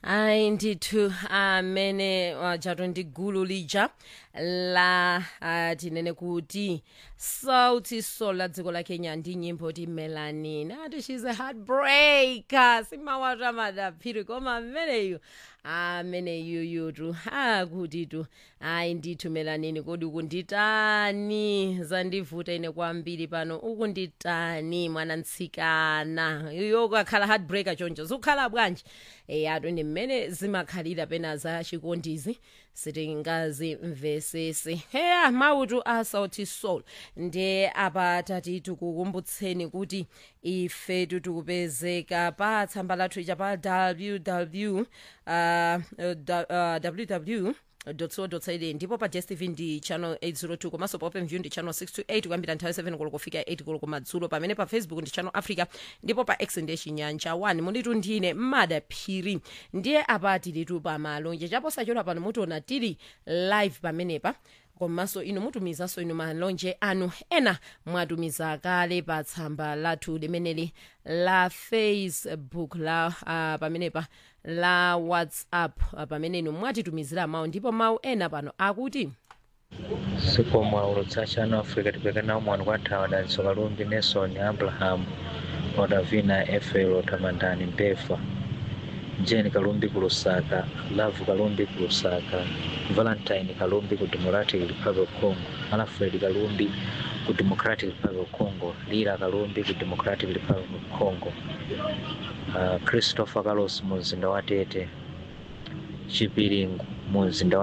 ayi ndithu amene wajato ndi gulu lija la uh, tinene kuti sauti sol la dziko la kenya ndi nyimbo ti melanin ati shes a heartbreaker simawatu amadaphiri koma ameneyu ameneyuyutu akutitu ayi ndithu melanini kodi ukunditani zandivuta ine kwambiri pano ukunditani mwana mtsikana iyo kakhala heartbreaker choncho zikukhala bwanji eyatu ndi mmene zimakhalira pena za chikondizi sitingazimvesese heya mautu a sauti soul ndiye apa tati tikukumbutseni kuti ifetu tikupezeka pa tsamba lathu ija pa www uh, uh, www co.za ndipo pa dstv ndi channel 802 komanso pa openview ndi channel 628 kuyambira nthawi 7 koloko kufika 8 koloko madzulo pamene pa facebook ndi channel africa ndipo pa x ndiye chinyanja 1 munditu ndine mmada phiri ndiye apa tilitu pa malonje chaposachedwa pano mutiona tili live pamenepa komanso inu mutumizanso inu malonje anu ena mwatumiza kale pa tsamba lathu limeneli la facebook la uh, pamenepa la whatsapp uh, pamene inu mwatitumizira mawu ndipo mawu ena pano akuti sikomwa ulutsa chano africa tipekana umwani kwa nthawi adanso kalumbi nelson abraham odavina efelo tamandani mpefa jane kalumbi ku lusaka love kalumbi ku lusaka valentine kalumbi ku democratic republic of congo alfred kalumbi ku democratic republic of congo lila kalumbi ku democratic republic of congo uh, christopher carlos mu mzinda wa tete chipiringu mu mzinda